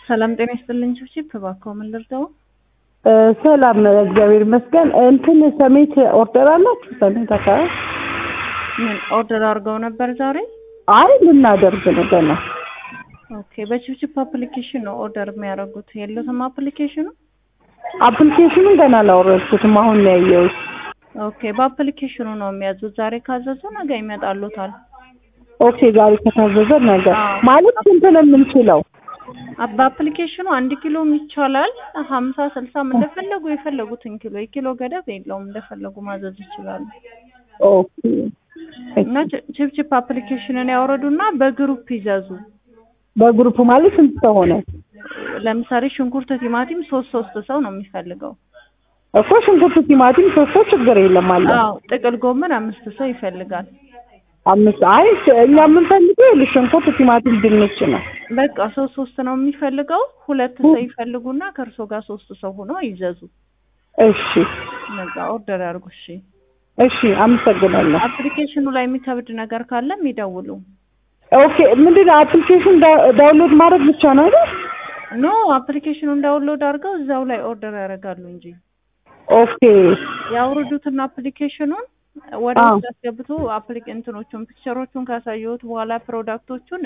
ሰላም ጤና ይስጥልኝ። ቺፕ እባክዎ ምን ልርዳው? ሰላም እግዚአብሔር ይመስገን። እንትን ሰሜት ኦርደር አላችሁ? ሰሜት አካባቢ ምን ኦርደር አድርገው ነበር ዛሬ? አይ ልናደርግ ነው ገና። ኦኬ በቺፕቺፕ አፕሊኬሽን ነው ኦርደር የሚያደርጉት። የለትም አፕሊኬሽኑ? አፕሊኬሽኑን ገና አላወረድኩትም፣ አሁን ነው ያየሁት። ኦኬ በአፕሊኬሽኑ ነው የሚያዙት። ዛሬ ካዘዙ ነገ ይመጣሉታል። ኦኬ ዛሬ ከታዘዘ ነገ አዎ። ማለት ስንት ነው የምንችለው? አ- በአፕሊኬሽኑ አንድ ኪሎም ይቻላል። ሀምሳ ስልሳም እንደፈለጉ የፈለጉትን ኪሎ የኪሎ ገደብ የለውም። እንደፈለጉ ማዘዝ ይችላሉ። ኦኬ እና ቺ- ቺፕቺፕ አፕሊኬሽንን ያወረዱና በግሩፕ ይዘዙ። በግሩፕ ማለት ስንት ሰው ሆነ? ለምሳሌ ሽንኩርት፣ ቲማቲም ሶስት ሶስት ሰው ነው የሚፈልገው። እኮ ሽንኩርት፣ ቲማቲም ሶስት ሰው ችግር የለም አለ። አዎ ጥቅል ጎመን አምስት ሰው ይፈልጋል። አምስት አይ እኛ የምንፈልገው ይኸውልሽ ሽንኩርት፣ ቲማቲም፣ ድንች ነው። በቃ ሶስት ሶስት ነው የሚፈልገው። ሁለት ሰው ይፈልጉና ከእርሶ ጋር ሶስት ሰው ሆኖ ይዘዙ። እሺ ነዛ ኦርደር ያርጉ። እሺ እሺ፣ አመሰግናለሁ። አፕሊኬሽኑ ላይ የሚከብድ ነገር ካለም ይደውሉ። ኦኬ ምንድን ነው አፕሊኬሽን ዳ- ዳውንሎድ ማድረግ ብቻ ነው አይደል? ኖ አፕሊኬሽኑን ዳውንሎድ አድርገው እዛው ላይ ኦርደር ያደርጋሉ እንጂ ኦኬ ያውርዱትና አፕሊኬሽኑን ወደ አዎ። ውስጥ አስገብቶ አፕሊክ እንትኖቹን ፒክቸሮቹን ካሳየሁት በኋላ ፕሮዳክቶቹን